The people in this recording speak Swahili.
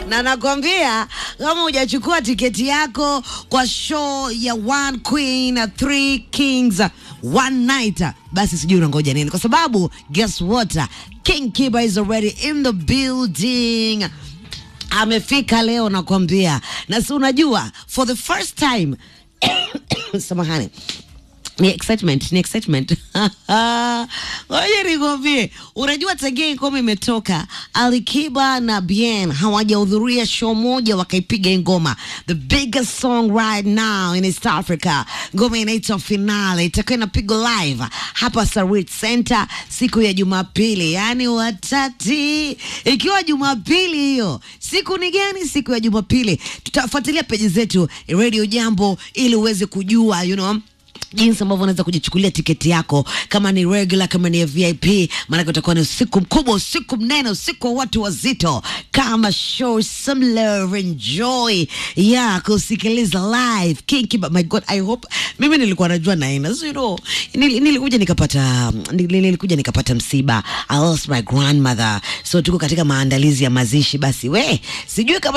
na nakwambia kama hujachukua tiketi yako kwa show ya One Queen Three Kings One Night, basi sijui unangoja nini, kwa sababu guess what, King Kiba is already in the building amefika leo nakwambia, na si unajua for the first time samahani ni excitement, ni excitement. Ngoja nikwambie, unajua tangia ngoma imetoka, Alikiba na Bien hawajahudhuria show moja wakaipiga ngoma, the biggest song right now in East Africa. Ngoma inaitwa Finale, itakuwa inapigwa live hapa Sarit Center siku ya Jumapili, yani watati, ikiwa Jumapili hiyo. Siku ni gani? Siku ya Jumapili. Tutafuatilia peji zetu Radio Jambo ili uweze kujua you know jinsi ambavyo unaweza kujichukulia tiketi yako, kama ni regular, kama ni VIP, maanake utakuwa ni usiku mkubwa, usiku mnene, usiku wa watu wazito. Kama show some love, enjoy ya kusikiliza live King Kiba. My God, I hope mimi nilikuwa najua naina, so you know, nil, nilikuja nikapata nil, nilikuja nikapata msiba. I lost my grandmother, so tuko katika maandalizi ya mazishi. Basi we sijui kama